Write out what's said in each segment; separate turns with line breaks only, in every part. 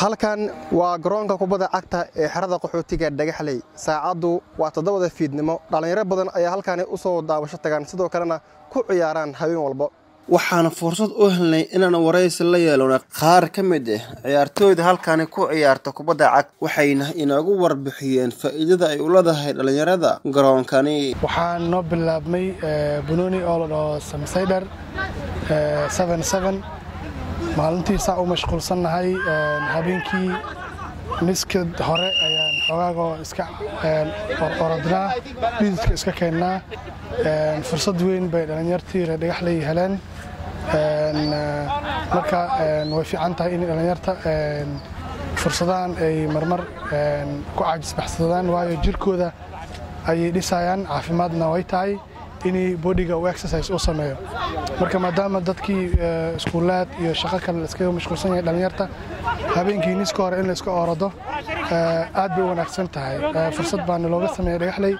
halkan waa garoonka kubadda cagta ee xerada qaxootiga dhagaxley saacaddu waa toddobada fiidnimo dhallinyaro badan ayaa halkaani u soo daawasho tagaan sidoo kalena ku ciyaaraan habeen walba waxaana fursad u helnay inaan waraysi la yeelona qaar ka mid ah ciyaartooyda halkaani ku ciyaarta kubadda cag waxayna inoogu warbixiyeen faa'iidada ay u leedahay dhallinyarada garoonkani
waxaa noo bilaabmay banooni oo la dhaho samsaydher maalintii saa u mashquulsannahay habeenkii miska hore ayaan xoogaagoo iska orodnaa dhididka iska keennaa fursad weyn bay dhallinyartii reer dhagaxley heleen marka way fiican tahay in dhallinyarta fursadahan ay marmar ku caajisbaxsadaan waayo jirkooda ayay dhisayaan caafimaadna way tahay inay bodiga uu exercise u sameeyo marka maadaama dadkii iskuulaad iyo shaqo kale iskaga mashquulsan yahay dhallinyarta habeenkii niska hore in la iska orado aad bay u wanaagsan tahay fursad baana looga sameeyey dhagaxley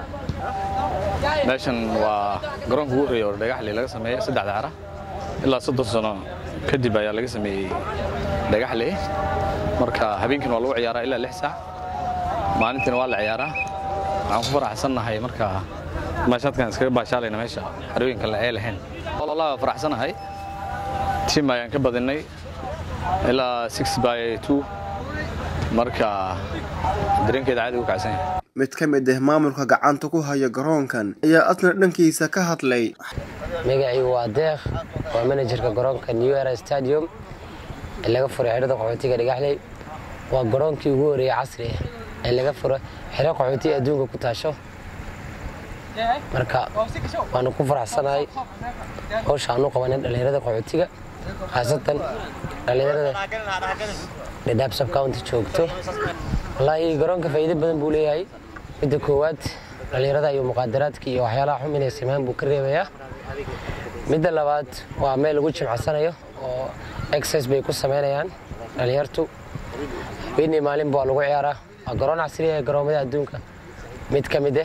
meeshan waa garoonka ugu horeeya oo dhagaxley laga sameeyey saddexda cara ilaa soddon sano kadib ayaa laga sameeyey dhagaxley marka habeenkiina waa lagu ciyaaraa ilaa lix saac maalintiina waa la ciyaaraa waxaan ku faraxsannahay marka maashaadkan iskaga baashaalayna meesha xarooyinka la ee lahayn wallaahi waa faraxsanahay tiim ayaan ka badinay ilaa six by two marka dareenkeeda caadi u kacsan yahay
mid ka mid ah maamulka gacanta ku haya garoonkan ayaa asna dhankiisa ka hadlay
magacii waa deekh waa manajerka garoonka new era stadium ee laga furay xerada qaxootiga dhagaxley waa garoonkii ugu horeeyey casri ah ee laga furo xero qaxootiga adduunka ku taasho marka waanu ku faraxsanahay howsha aanu qabanin dhallinyarada qaxootiga khaasatan dhallinyarada dhadhaab subcounty joogto wallaahi garoonka faa'iido badan buu leeyahay midda koowaad dhallinyarada iyo muqaadaraadka iyo waxyaalaha xum inay sameeyaan buu ka reebayaa midda labaad waa meel lagu jimcansanayo oo exercise bay ku samaynayaan dhallinyartu habeenii maalinba waa lagu ciyaaraa waa garoon casriya ee garoomada adduunka mid ka mid ah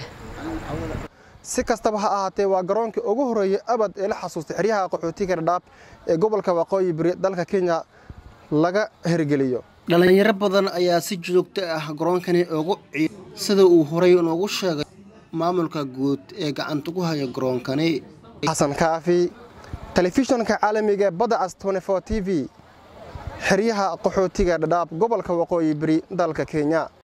si kastaba ha ahaatee waa garoonkii ugu horreeyey abad ee la xasuustay xeryaha qaxootiga dhadhaab ee gobolka waqooyi bari dalka kenya laga hirgeliyo dhallinyaro badan ayaa si joogto ah garoonkani ugu ciy sida uu horey noogu sheegay maamulka guud ee gacanta ku haya garoonkani xasan kaafi telefishinka caalamiga badacas t v xeryaha qaxootiga dhadhaab gobolka waqooyi bari dalka kenya